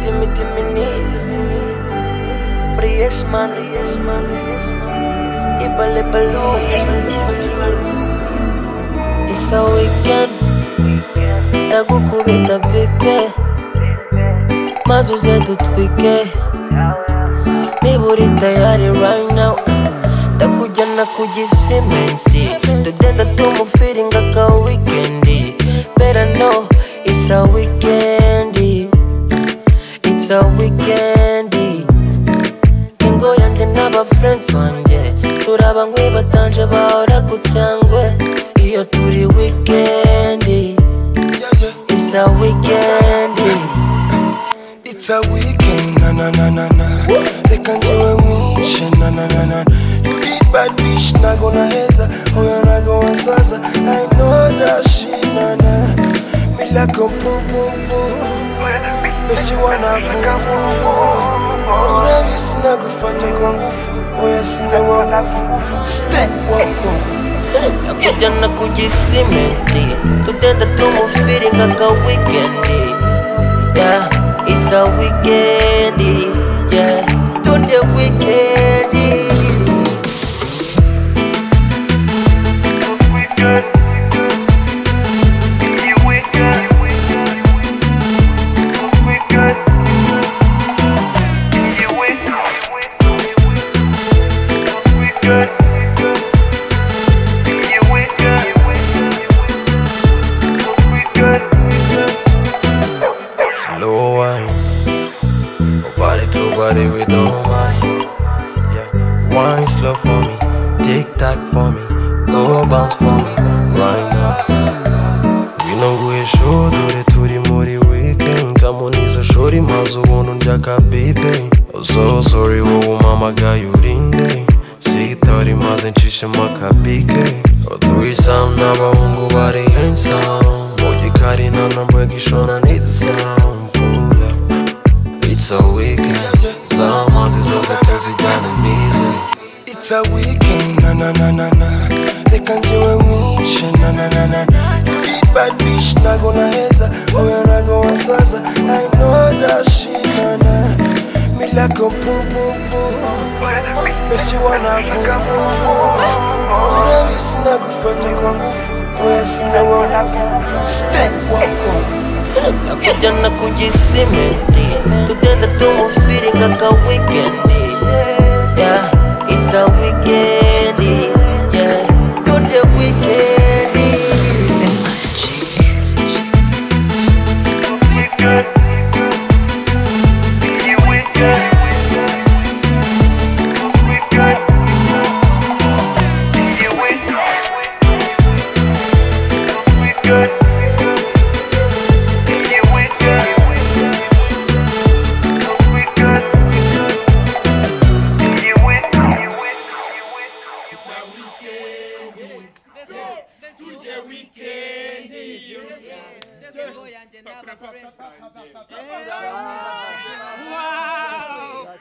temini Priest man Ibal ibalong Isa weekend Ndagukubita pepe maze uze dutwike niba uri tayari right now ndakujyana ku gisimensi tugenda tumufiringa ka wikendi bera no it's a wikendi it's a wikendi ingo yanjye n'aba friends banjye turaba nkwibatanje bahora ku cyangwe iyo turi wikendi it's a wikendi It's a weekend, na na na na na. Reka njiwe mwishe, na na na na. You did bad bitch, nago na heza, oya nago wa sasa. I know that she na na. Me like a pum pum pum. Me she wanna vum vum vum. Urabisi nakufata kwa ngufu, oya sinja wa ngufu. Step wako. Nakujyana ku gisimenti tugenda tumufiringa ka wikendi yeah it's a wikendi yeah turya wikendi Slow wine, body to body with no mind. Yeah, wine slow for me, tick tock for me, go bounce for me right now. binanguye show dore turi muri weekend kamuniza shori maze ubuntu ndya ka bibe so sorry wowe umpamagaye urinde sitari maze nshishemo ka bike twisam n'abahungu bari handsome mu gikari nta namba gishona n'izisamu pula It's a weekend z'amazi zose tuzijyane mize It's a weekend na na na na na Reka njiwe mwice na na na na You did bad bitch nago na heza Oya nago wa sasa I know that she na na Me like a pum pum pum Me she wanna vum vum vum Urabisi nakufata kwa ngufu Oya sinja wa ngufu Step wako nakujyana ku gisimenti tugenda tumufiringa ka wikendi yeah it's a wikendi yeah turya wikendi Wow.